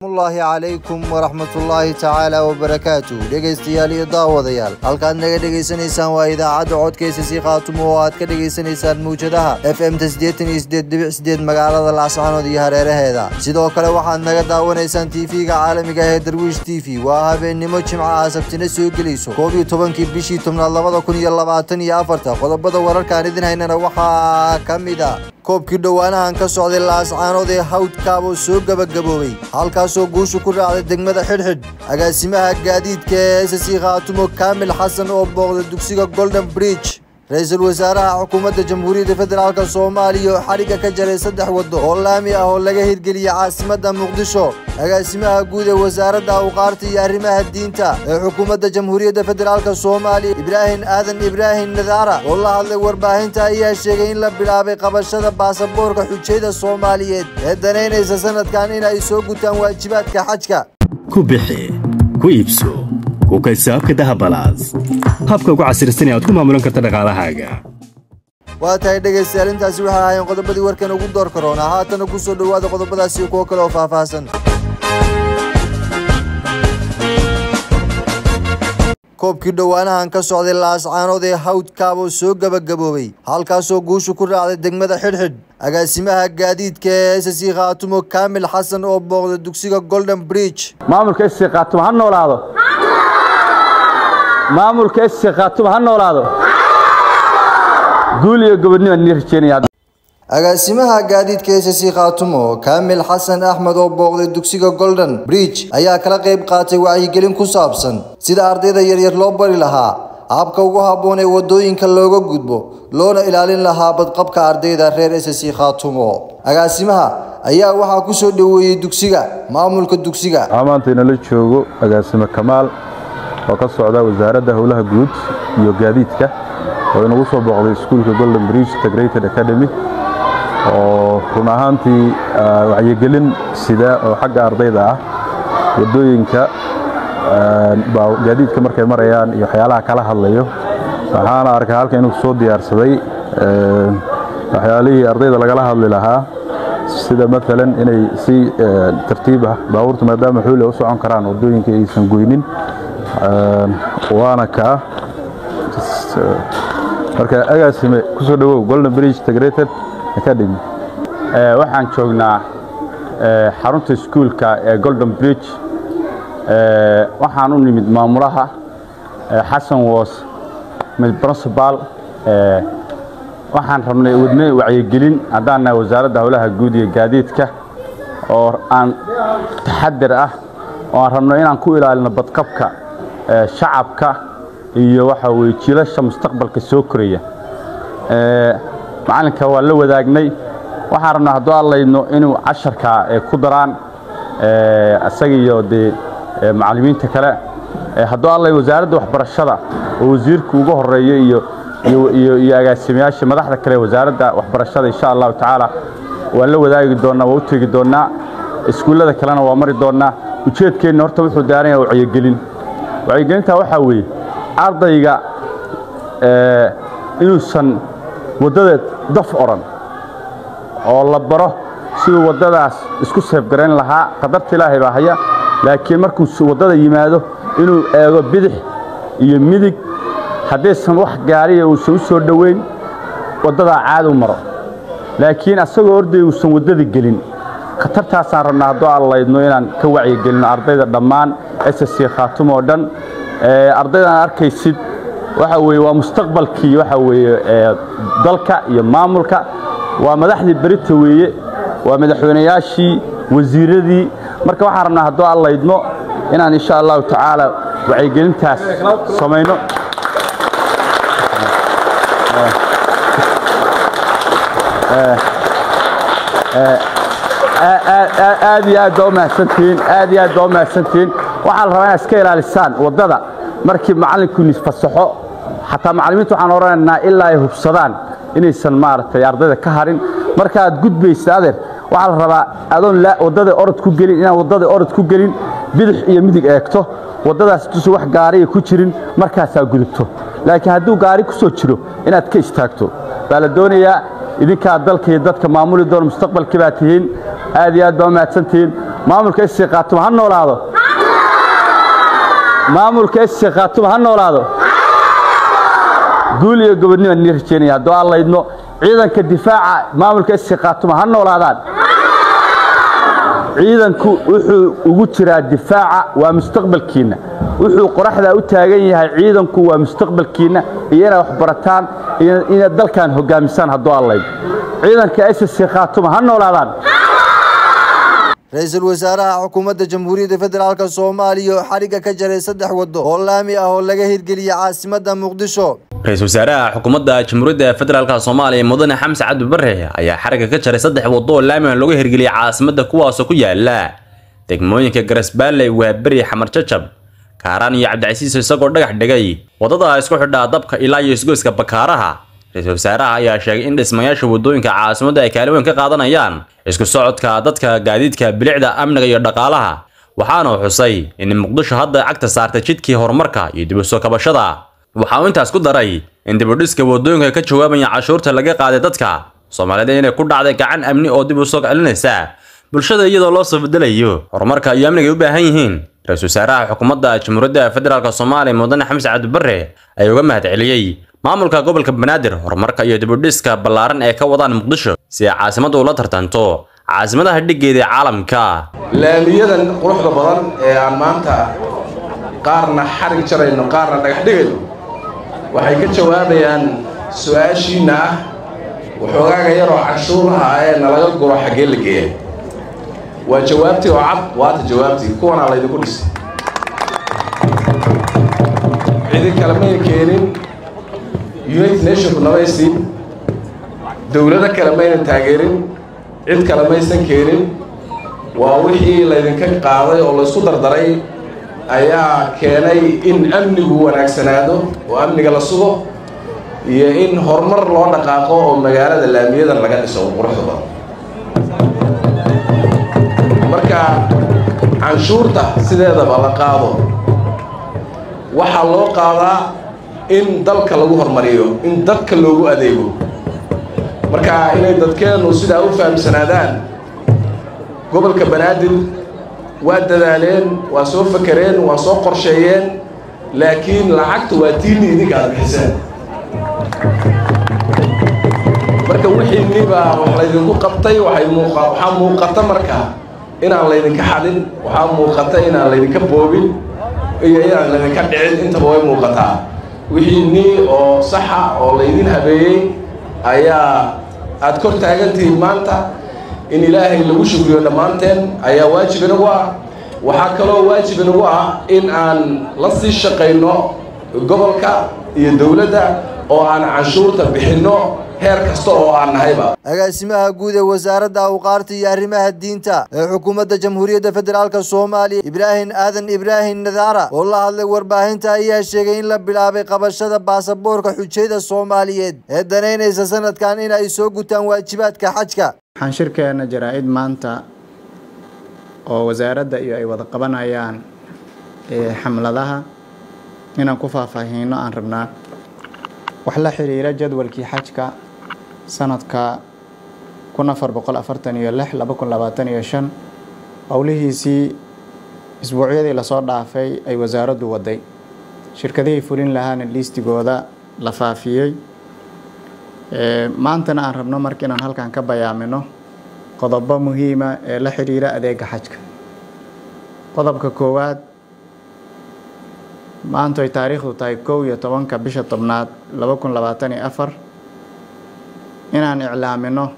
salaamullaahi calaykum waraxmatullaahi tacaala wabarakaatu dhegaystayaal iyo daawadayaal halkaad naga dhegaysanaysaan waa idaacadda codkaysa sii khaatumo oo aad ka dhegaysanaysaan mawjadaha f m ta siddeetan iyo siddeed dhibic siddeed magaalada laascaanood iyo hareeraheeda sidoo kale waxaad naga daawanaysaan tv-ga caalamiga ee darwiish t v waa habeennimo jimcaha sabtina soo gelayso koob iyo tobankii bishii tobnaad labada kun iyo labaatan iyo afarta qodobada wararkaan idin haynana waxaa ka mid a koobkii dhowaanahan ka socday laascaanood ee hawdkaaboo soo gebagaboobay halkaasoo guushu ku raacday degmada xidhxidh agaasimaha gaadiidka ee s c khaatumo kaamil xasan oo booqda dugsiga golden bridge ra-iisul wasaaraha xukuumadda jamhuuriyadda federaalk soomaaliya oo xadhigga ka jaray saddex waddo oo laami ah oo laga hirgeliyey caasimadda muqdisho agaasimaha guud ee wasaaradda awqaarta iyo arrimaha diinta ee xukuumadda jamhuuriyadda federaalk soomaaliya ibraahim aadan ibraahim nadaara oo la hadlay warbaahinta ayaa sheegay in la bilaabay qabashada baasaboorka xujayda soomaaliyeed ee danaynaysa sanadkan in ay soo gutaan waajibaadka xajka ku bixi ku iibso ku kaysaabka dahabalaas habka ugu casirsan ee aad ku maamulan karta dhaqaalahaaga waa tahay dhegaystayaal intaasi waxay ahaayeen qodobadii warkan ugu door karoona haatana ku soo dhowaada qodobadaasi iyo kuwo kale oo faahfaahsan koobkii dhowaanahan ka socday laascaanood ee hawdkaaboo soo gebagaboobay halkaasoo guushu ku raacday degmada xidhxidh agaasimaha gaadiidka ee s c khaatumo kaamil xasan oo booqda dugsiga golden bridge maamulka sc khaatumo ha noolaado maamulka sc khaatumo ha noolaado guul iyo gobodnimo nii rajeynaya agaasimaha gaadiidka s c khaatumo kaamil xasan axmed oo booqday dugsiga golden bridge ayaa kala qayb qaatay wacyigelin ku saabsan sida ardayda yaryar loo bari lahaa habka ugu habboon ee waddooyinka looga gudbo loona ilaalin lahaa badqabka ardayda reer s c khaatumo agaasimaha ayaa waxaa ku soo dhoweeyey dugsiga maamulka dugsiga waxaa maanta inala joogo agaasime kamaal oo ka socda wasaaradda howlaha guud iyo gaadiidka oo inagu soo booqday iskuulka golden bridge integrated academy oo run ahaantii wacyigelin sida oo xagga ardayda ah waddooyinka gaadiidka markay marayaan iyo waxyaalaha kala hadlayo waxaana arkay halka inuu soo diyaarsaday waxyaalihii ardayda lagala hadli lahaa sida maalan inay si tartiib ah baabuurta maadaama xuule u socon karaan waddooyinka aysan goynin waana kaa marka agaasime ku soo dhowow golden bridge integrated academy waxaan joognaa xarunta iskuulka ee golden bridge waxaan u nimid maamulaha xasan woos principal waxaan rabnay wadne wacyigelin haddaan nahay wasaaradda howlaha guud iyo gaadiidka oo aan taxadir ah oo aan rabno inaan ku ilaalino badqabka shacabka iyo waxa weye jiilasha mustaqbalka soo koraya macalinka waa la wadaagnay waxaan rabnaa hadduu allaydno inuu casharka ku daraan isaga iyo dee macallimiinta kale hadduu allay wasaaradda waxbarashada oo wasiirku uga horeeyo iyo iyo agaasimayaasha madaxda kale wasaaradda waxbarashada insha allahu tacaala waan la wadaagi doonnaa waa u tegi doonnaa iskuullada kalena waa mari doonnaa ujeedkeenna horta wuxuu daaran yaha wacyigelin wacyigelintaa waxaa weeye ardayga inuusan waddada daf odhan oo la baro siduu waddadaas isku seefgarayn lahaa qadarta ilaahay baa haya laakiin markuu waddada yimaado inuu eego bidix iyo midig haddaysan wax gaariya uusan u soo dhoweyn waddadaa caadu maro laakiin asagoo orday uusan waddada gelin khatartaasaan rabnaa hadduu allaydno inaan ka wacyigelino ardayda dhammaan s c khaatum oo dhan ardaydan arkaysid waxa weye waa mustaqbalkii waxa weeye dalka iyo maamulka waa madaxdii berita weeye waa madaxweynayaashii wasiiradii marka waxaan rabnaa hadduu allaydno inaan insha allahu tacaala wacyigelintaas samayno aad iyo aad baa u mahadsantihiin aad iyo aad baa u mahadsantihiin waxaa la rabaa inaad iska ilaalisaan waddada markii macallinkuunis fasaxo xataa macallimiinta waxaan odhanaynaa ilaa ay hubsadaan inaysan maaragtay ardayda ka harin markaaad gudbaysa adeer waxaa la rabaa adoon waddada orod ku gelin inaan waddada orod ku gelin bidix iyo midig eegto waddadaas duusan wax gaariya ku jirin markaasaa gudubto laakiin hadduu gaari ku soo jiro inaad ka istaagto baa la doonayaa idinkaa dalka iyo dadka maamuli doona mustaqbalkii baa tihiin aad iyo aad baa u mahadsantihiin maamulka sc khaatuma ha noolaado maamulka sc khaatuma ha noolaado guul iyo gobodnima nii rajeynaya hadduu aan laydno ciidanka difaaca maamulka sc khaatuma ha noolaadaan ciidanku wuxuu ugu jiraa difaaca waa mustaqbalkiinna wuxuu qoraxdaa u taagan yahay ciidanku waa mustaqbalkiinna iyo inaad wax barataan iyo inaad dalkan hogaamisaan hadduu aan laydno ciidanka sc khaatuma ha noolaadaan ra-iisul wasaaraha xukuumadda jamhuuriyadda federaalk soomaaliya oo xadhigga ka jaray saddex waddo oo laami ah oo laga hirgeliyey caasimadda muqdisho ra-iisul wasaaraha xukuumadda jamhuuriyadda federaalk soomaaliya mudane xamse cabdi bare ayaa xarigga ka jaray saddex waddo oo laami ah looga hirgeliyey caasimadda kuwaasoo ku yaala degmooyinka garasbaalley waaberi xamar jajab kaaraan iyo cabdicasiis isagoo dhagax dhigay waddada isku xidhaa dabka ilaa iyo isgoyska bakaaraha ra-iisul wasaaraha ayaa sheegay in dhismayaasha waddooyinka caasimadda ay kaalin weyn ka qaadanayaan isku socodka dadka gaadiidka bilicda amniga iyo dhaqaalaha waxaana uu xusay in muqdisho hadda cagta saartay jidkii horumarka iyo dib u soo kabashada waxa uu intaas ku daray in dibudhiska waddooyinka ka jawaabaya cashuurta laga qaaday dadka soomaaliyeed inay ku dhacday gacan amni oo dib u soo celinaysa bulshada iyadoo loo soo bedelayo horumarka iyo amniga ay u baahan yihiin ra-iisul wasaaraha xukuumadda jamhuuriyadda federaalk soomaaliya mudane xamse cabdi bare ayaa uga mahad celiyey maamulka gobolka banaadir horumarka iyo dibudhiska ballaaran ee ka wadaan muqdisho si ay caasimaddu ula tartanto caasimadaha dhiggeeda ee caalamka laamiyadan quruxda badan ee aan maanta qaarna xarig jarayno qaarna dhagax dhigayno waxay ka jawaabayaan su-aashiinna ah waxoogaaga yaroo cashuuraha ee nalaga guro xaggee la geeya waa jawaabtii oo cad waata jawaabtii kuwanaa laydinku dhisay cidi kale may keenin united nationku namaysiin dowlado kale maynan taageerin cid kale maysan keenin waa wixii laydinka qaaday oo laysku dardaray ayaa keenay in amnigu wanaagsanaado oo amniga la sugo iyo in horumar loo dhaqaaqo oo magaalada laamiyadan laga dhiso quruxda badan marka canshuurta sideedaba la qaado waxaa loo qaadaa in dalka lagu hormariyo in dadka loogu adeego marka inay dadkeennu sidaa u fahamsanaadaan gobolka banaadir waa dadaaleen waa soo fakereen waa soo qorsheeyeen laakiin lacagta waa tiinni idinka aad bixiseen marka wixiinniba wax laydinku qabtay waxay muuqa waxaa muuqata marka inaan laydinka xadin waxaa muuqata inaan laydinka boobin iyo inaan laydinka dhicin intaba way muuqataa wixiinnii oo saxa oo laydin habeeyey ayaa aad kor taagantihiin maanta in ilaahay lagu shukriyo dhammaanteen ayaa waajib inagu ah waxaa kaloo waajib inagu ah in aan la sii shaqayno gobolka iyo dowladda oo aan canshuurta bixinno heer kasta oo aan nahayba agaasimaha guud ee wasaaradda awqaarta iyo arrimaha diinta ee xukuumadda jamhuuriyadda federaalk soomaaliya ibraahim aadan ibraahim nadaara oo la hadlay warbaahinta ayaa sheegay in la bilaabay qabashada baasaboorka xujayda soomaaliyeed ee danaynaysa sanadkan in ay soo gutaan waajibaadka xajka waxaan shirkeena jaraa-id maanta oo wasaaradda iyo ay wada qabanayaan xamladaha inaan ku faahfaahiino aan rabnaa wax la xiriira jadwalkii xajka sanadka kun afar boqol afartan iyo lix laba kun labaatan iyo shan howlihiisii isbuucyadii lasoo dhaafay ay wasaaraddu waday shirkadihii fulin lahaana liistigooda la faafiyey maantana aan rabno marka inaan halkan ka bayaamino qodobo muhiima ee la xiriira adeega xajka qodobka koowaad maantu ay taariikhdu tahay kow iyo tobanka bisha tobnaad laba kun labaatan iyo afar inaan iclaamino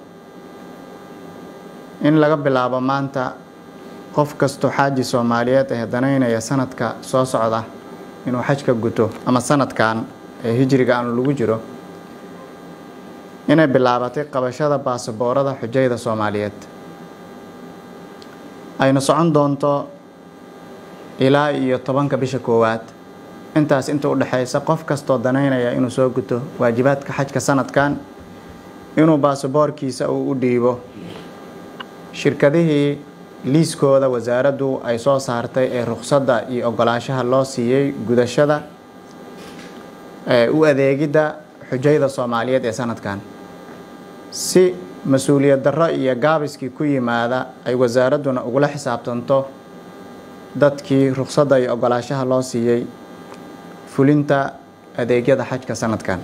in laga bilaabo maanta qof kastoo xaaji soomaaliyeed ee danaynaya sanadka soo socda inuu xajka guto ama sanadkan ee hijriga aanu lagu jiro inay bilaabatay qabashada baasaboorada xujayda soomaaliyeed ayna socon doonto ilaa iyo tobanka bisha koowaad intaas inta u dhexaysa qof kastoo danaynaya inuu soo guto waajibaadka xajka sanadkan inuu baasaboorkiisa uu u dhiibo shirkadihii liiskooda wasaaraddu ay soo saartay ee ruqsadda iyo ogolaanshaha loo siiyey gudashada u adeegidda xujayda soomaaliyeed ee sanadkan si mas-uuliyad darro iyo gaabiskii ku yimaada ay wasaaradduna ugula xisaabtanto dadkii rukhsadda iyo ogolaashaha loo siiyey fulinta adeegyada xajka sanadkan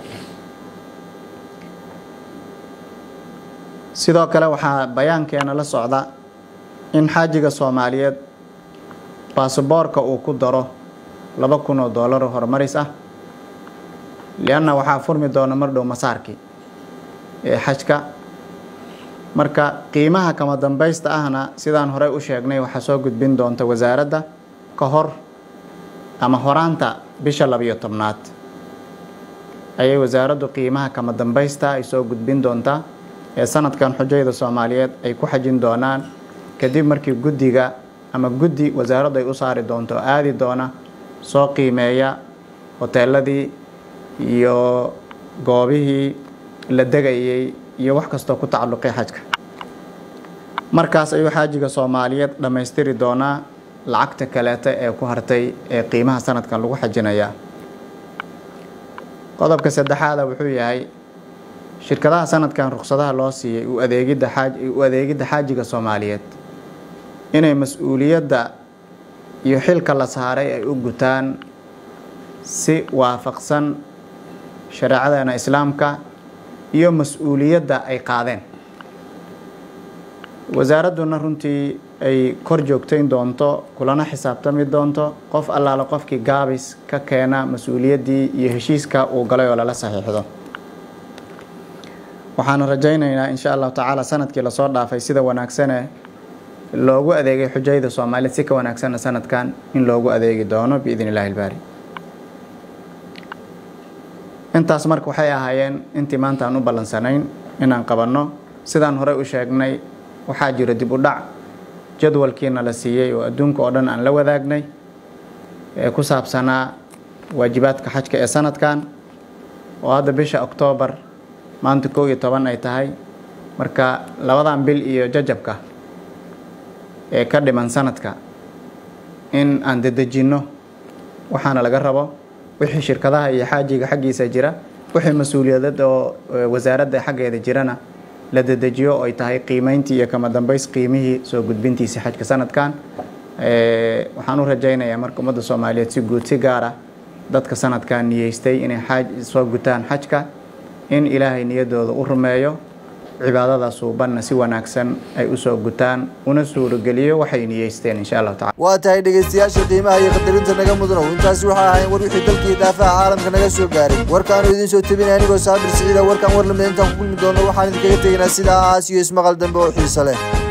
sidoo kale waxaa bayaankeena la socda in xaajiga soomaaliyeed basaboorka uu ku daro laba kun oo doolar oo horumaris ah lianna waxaa furmi doona mar dhow masaarkii ee xajka marka qiimaha kama dambaysta ahna sidaan horey u sheegnay waxaa soo gudbin doonta wasaaradda ka hor ama horaanta bisha labiyo tobnaad ayay wasaaraddu qiimaha kama dambaysta ay soo gudbin doontaa ee sanadkan xujayda soomaaliyeed ay ku xajin doonaan kadib markii guddiga ama guddi wasaaraddu ay u saari doonto oo aadi doona soo qiimeeya hoteeladii iyo goobihii la degayay iyo wax kastoo ku tacalluqay xajka markaas ayuu xaajiga soomaaliyeed dhammaystiri doonaa lacagta kaleeta ee ku hartay ee qiimaha sanadkan lagu xajinayaa qodobka saddexaada wuxuu yahay shirkadaha sanadkan ruksadaha loo siiyey u adeegidda xaaj u adeegidda xaajiga soomaaliyeed inay mas-uuliyadda iyo xilka la saaray ay u gutaan si waafaqsan shareecadeena islaamka iyo mas-uuliyadda ay qaadeen wasaaradduna runtii ay kor joogtayn doonto kulana xisaabtami doonto qof allaale qofkii gaabis ka keena mas-uuliyaddii iyo heshiiska uu galay oo lala saxiixdo waxaana rajaynaynaa insha allahu tacaala sanadkii lasoo dhaafay sida wanaagsane loogu adeegay xujayda soomaaliyeed si ka wanaagsanna sanadkan in loogu adeegi doono biidn illahi ilbaari intaas marka waxay ahaayeen intii maanta aan u ballansanayn inaan qabanno sidaan horey u sheegnay waxaa jira dib u dhac jadwalkiina la siiyey oo adduunka oo dhan aan la wadaagnay ee ku saabsanaa waajibaadka xajka ee sanadkan oo hadda bisha oktoobar maanta kow iyo toban ay tahay marka labadan bil iyo jajabka ee ka dhiman sanadka in aan dedejinno waxaana laga rabo wixii shirkadaha iyo xaajiga xaggiisa jira wixii mas-uuliyadad oo wasaaradda xaggeeda jirana la dedejiyo oo ay tahay qiimeyntii iyo kama dambays qiimihii soo gudbintiisii xajka sanadkan waxaan u rajaynayaa marka ummadda soomaaliyeed si guud si gaar ah dadka sanadkan niyeystay inay xaaj soo gutaan xajka in ilaahay niyaddooda u rumeeyo cibaadada suubanna si wanaagsan ay usoo gutaan una suurogeliyo waxay niyeysteen insha allahu tacala waa tahay dhegaystayaasha qiimaha iyo qadarinta naga mudanow intaasi waxay ahayn war wixii dalkii daafaha caalamka naga soo gaaray warkaanu idiin soo tebinay anigoo saabir siciida warkan war lamid intaan ku kulmi doono waxaan idinkaga tegaynaa sidaas iyo ismaqal dambe oo xiiso leh